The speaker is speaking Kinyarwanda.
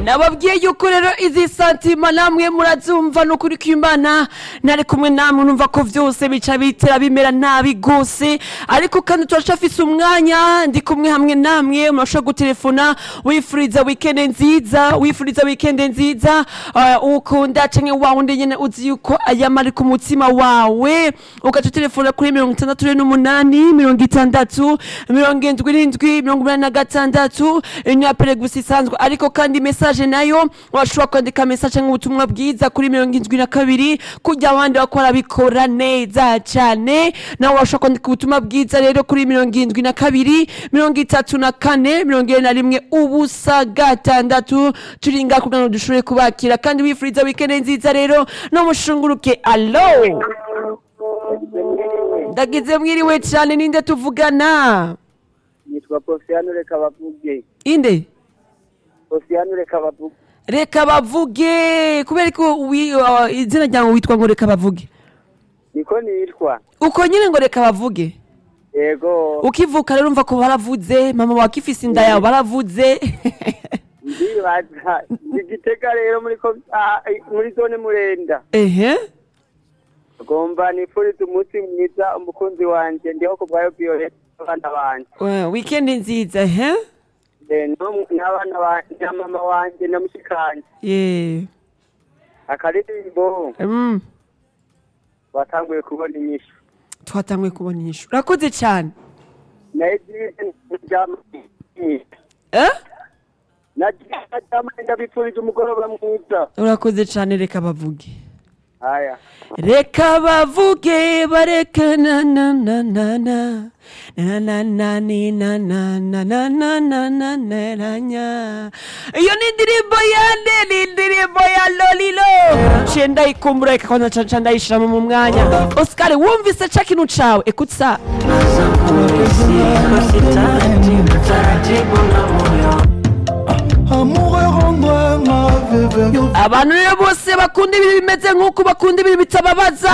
nababwiye yuko rero izi santima namwe murazumva ni ukuri kw'imana ntari kumwe namwe numva ko byose bica bitera bimera nabi rwose ariko kandi turacyafise umwanya ndi kumwe hamwe namwe murashobora gutelefona wifuriza wikende nziza wifuriza wikende nziza eh, ukunda cyangwa wa wundi nyine uzi yuko ayama ari ku mutima wawe ugaca utelefona kuri mirongo itandatu rero n'umunani mirongo itandatu mirongo indwi n'indwi mirongo umunani na gatandatu inyapere gusa isanzwe ariko kandi mesaje nayo washobora kwandika mesaje nk'ubutumwa bwiza kuri mirongo indwi na kabiri kujya abandi bakora bikora neza cyane nawe washobora kwandika ubutumwa bwiza rero kuri mirongo indwi na kabiri mirongo itatu na kane mirongo irindwi na rimwe ubusa gatandatu turinga kugira ngo dushobore kubakira kandi wifuriza wikende nziza rero no mushunguruke alo ndagize mwiriwe cyane ninde tuvugana nitwa posiyani reka bavuge inde posiyani reka bavuge reka bavuge kubera ko wi- uh, izina ryawe witwa ngo reka bavuge niko nitwa uko nyine ngo reka bavuge yego ukivuka rero umva ko baravuze mama wawe ifise inda yawe baravuze ndibaza ndi gitega rero muri ko ah, muri zone murenda ehe ngomba nifurize umunsi mwiza umukunzi wanjye ndiho ku bwayo violette n'abana banjye We- wikendi nziza ehe Eh, no- n'abana ba- na mama wanjye na mushikanje ye akaririmbo Mm, batanguye kubona inyishu twatanguye kubona inyishu urakoze cyane nayo byize ndabyama Eh? naryama ndabipfurije umugoroba mwiza urakoze cyane reka bavuge aya reka bavuge bareke na na na na na na na na ni na na na na na na na na na nya iyo ni indirimbo ya nde ni indirimbo ya lolilo nciye ndayikumbura reka kwanza nca nca ndayishiramo mu mwanya osikari wumvise ca kintu cawe ekutsa amoureux rendre ma veuve abantu rero bose bakunda ibintu bimeze nk'uko bakunda ibintu bitababaza